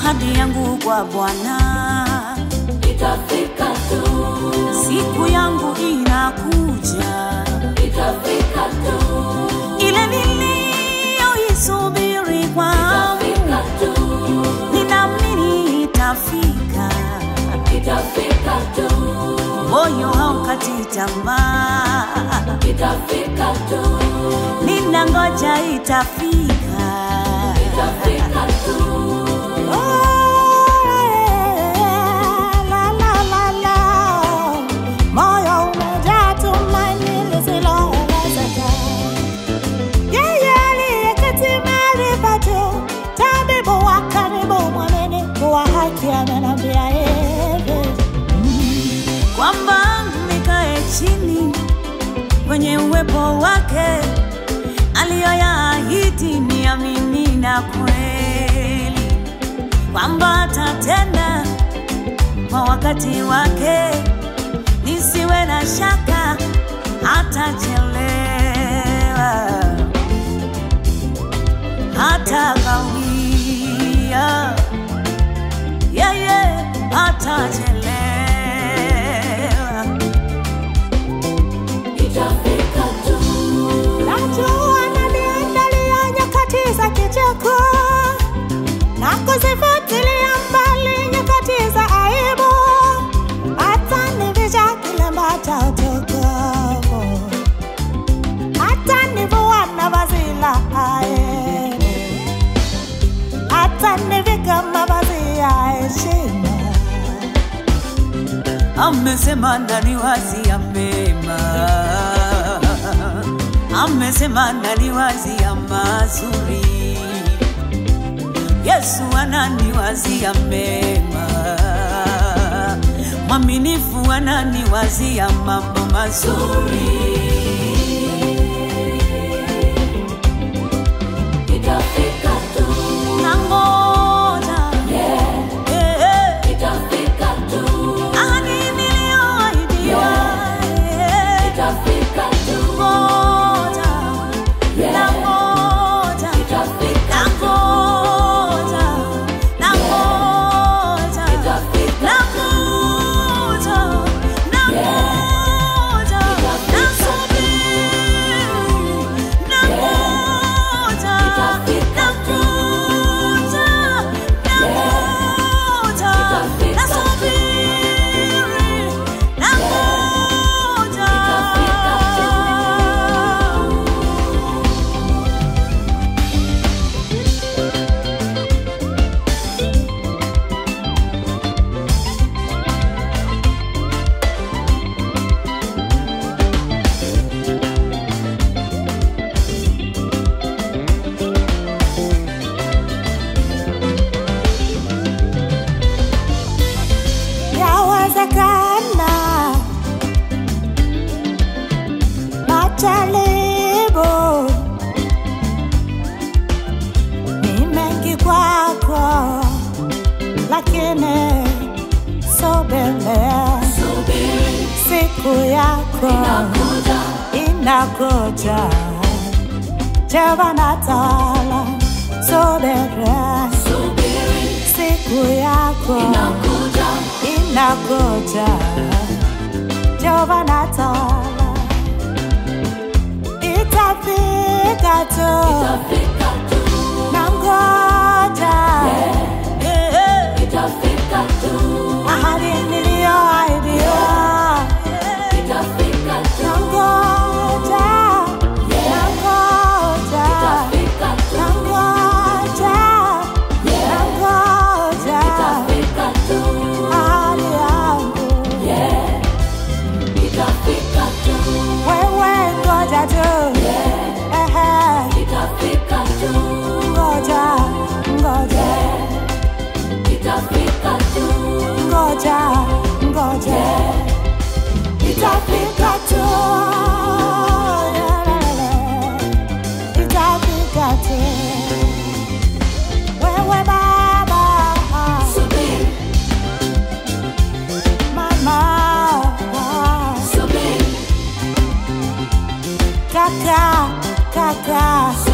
ahadi yangu kwa Bwana, itafika tu, siku yangu inakuja, itafika tu, ile niliyoisubiri kwangu, itafika tu, ninaamini itafika. itafika tu, Moyo haukati tamaa, itafika tu, ninangoja itafika. itafika tu. Moyo umejaa tumaini lisiloelezeka. Yeye aliyeketi mahali pa juu, tabibu wa karibu, mwaminifu wa haki, amenambia hivi kwamba nikae chini kwenye uwepo wake, aliyoyaahidi niamini na kweli, kwamba atatenda kwa wakati wake, nisiwe na shaka, hatachelewa, hata kawia, yeye hatachelewa. Itafika tu, Najua ananiandalia nyakati za kicheko na kuzifutilia mbali nyakati za aibu, atanivisha kilemba cha utukufu, atanivua na vazi la aibu, atanivika mavazi ya heshima. amesema ndani wazi ya mema, amesema ndani wazi ya mazuri. Yesu anani wazi ya mema, mwaminifu anani wazi ya mambo mazuri. itafika tu, Nangoja yeah, eh, eh, itafika tu, ahadi niliyoahidiwa eh, itafika tu, ngoja yeah, nangoja itafika tu, nangoja nangoja itafika nangoja nangoja nasubiri nangoja nangoja nangoja nasubiri nangoja Yawezekana majaribu ni mengi kwako, lakini subiria, subiri, siku yako inakuja, inakuja. Jehova Taala, subiria, subiri, siku yako inakuja, inakuja. Jehova Taala, itafika tu, itafika tu, nangoja Eh, eh. itafika tu, ahadi niliyoahidiwa, itafika tu, nangoja, nangoja, itafika tu, nangoja, nangoja itafika tu, ahadi yangu. yeah, itafika tu, Wewe ngoja tu, ehe, itafika tu, ngoja, ngoja, itafika tu, ngoja, ngoja, itafika tu, itafika tu. Wewe baba, subiri, mama, subiri, kaka, kaka,